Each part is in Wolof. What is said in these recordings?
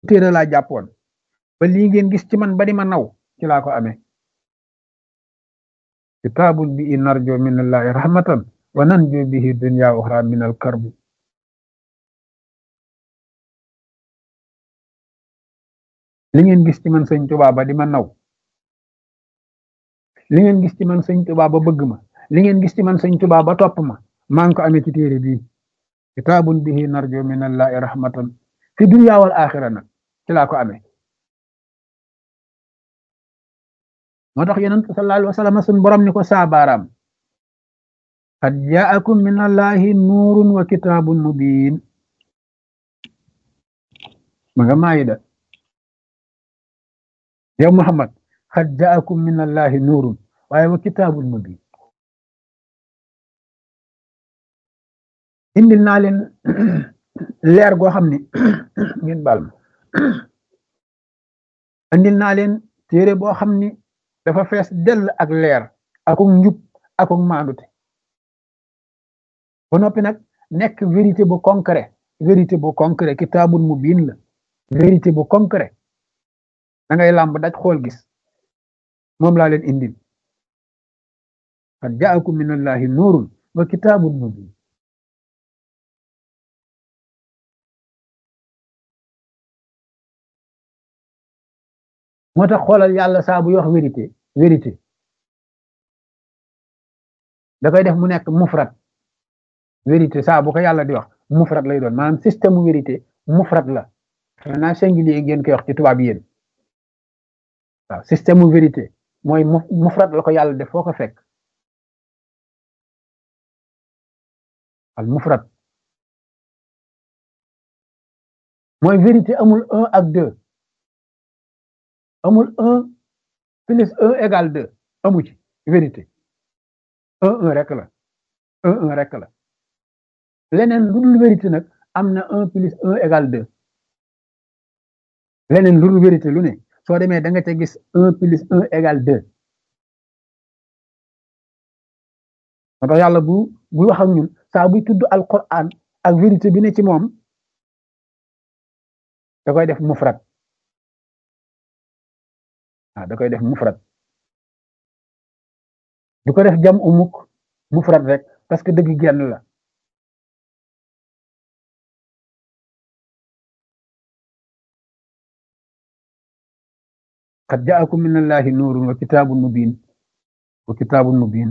téere laa jàppoon ba lii ngeen gis ci man ba di ma naw ci laa ko amee kitaabun bi narjo min allahi rahmatan wa nanjo bihi dunya uxra min al karbi li ngeen gis ci man sëñ Tuubaa ba di ma naw li ngeen gis ci man sëñ Tuubaa ba bëgg ma li ngeen gis ci man sëñ Tuubaa ba topp ma maa ngi ko amee ci téere bii kitaabun bihi narjo min allahi rahmatan fi dunya wal axira nag ci laa ko amee moo tax yonent sallallahu alayhi wa sallam sun borom ni ko saabaaraam qad jaakum min allahi nuurun wa kitaabun mubiin ma nga maayida yow Muhammad qad jaakum min allahi nuurun waaye wa kitaabun mubiin indil naa leen leer goo xam ni ngeen baal ma indil naa leen téere boo xam ni dafa fees dell ak leer akuk njub akuk maandute ba noppi nag nekk vérité bu concret vérité bu concret kitaabun mubiin la vérité bu concret da ngay làmb daj xool gis moom laa leen indil qad jaakum min allahi nuurun wa kitaabun mubiin moo tax xoolal yàlla saa buy wax vérité vérité da koy def mu nekk mufrat vérité saa bu ko yàlla di wax mufrat lay doon maanaam système mu vérité mufrat la xanaa singulier ngeen koy wax ci tubaab yéen waaw système mu vérité mooy mufrat la ko yàlla def foo ko fekk al mufrat mooy vérité amul un ak deux amul un plus un égal deux amu ci vérité un un rek la un un rek la leneen lu dul vérité nag am na un plus un égal deux leneen lu dul vérité lu ne soo demee da nga ca gis un plus un égal deux moo tax yàlla bu bu wax ak ñun saa buy tudd alquran ak vérité bi ne ci moom da koy def mufrat ah da koy def mufrat du ko def jam umuk mufrat rek parce que dëgg genn la qad jaakum min allahi nuurun wa kitaabun mubiin wa kitaabun mubiin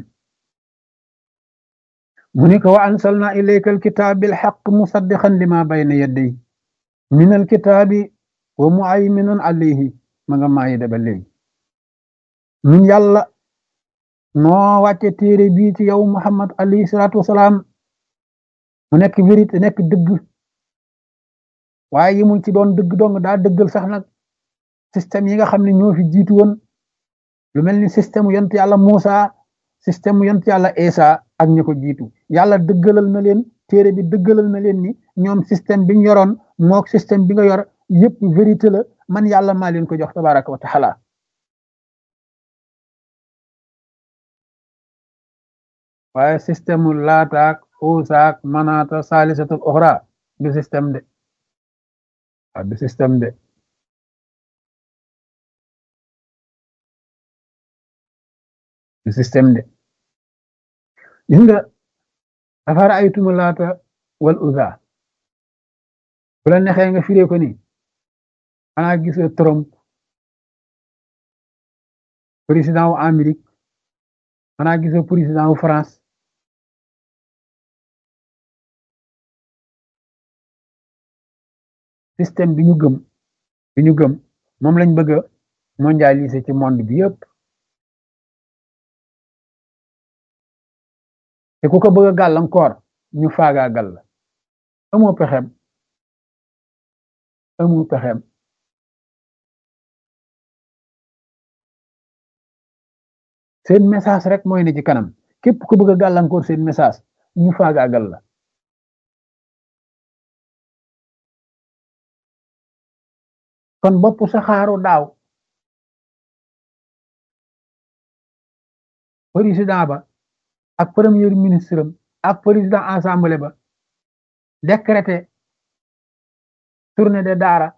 mu ni ko wa ansalna ilayka alkitaab bilxaq musaddiqan lima bayna yadday min alkitaabi wa muayminun alayhi ma nga maayi da ba léegi ñun yàlla noo wàcce téere bii ci yow Muhammad alayhi salaatu wasalaam mu nekk vérité nekk dëgg waaye yimul ci doon dëgg dong daa dëggal sax nag système yi nga xam ne ñoo fi jiitu woon lu mel ni système yont yàlla Muusa système yont yàlla Isa ak ñi ko jiitu yàlla dëggalal na leen téere bi dëggalal na leen ni ñoom système bi ñu yoroon mook système bi nga yor yépp vérité la man yàlla maa leen ko jox tabaraka wa taala waaye système mu laataak uusaak manaata saalisatul oxra du système de waaw du système de du système de gis nga afara aytumu laata wal uza bu la nexee nga firee ko ni xanaa gisoo Trump président wu Amérique xanaa gisoo président wu France système bi ñu gëm bi ñu gëm moom lañ bëgg a mondialiser ci monde bi yëpp te ku ko bëgg a gàllankoor ñu faagaagal la amoo pexem amoo pexem seen message rek mooy ne ci kanam képp ku bëgg a gàllankoor seen message ñu faagaagal la kon bopp saxaaru daaw président ba ak premier ministre am ak président assemblée ba décrété tournée de daara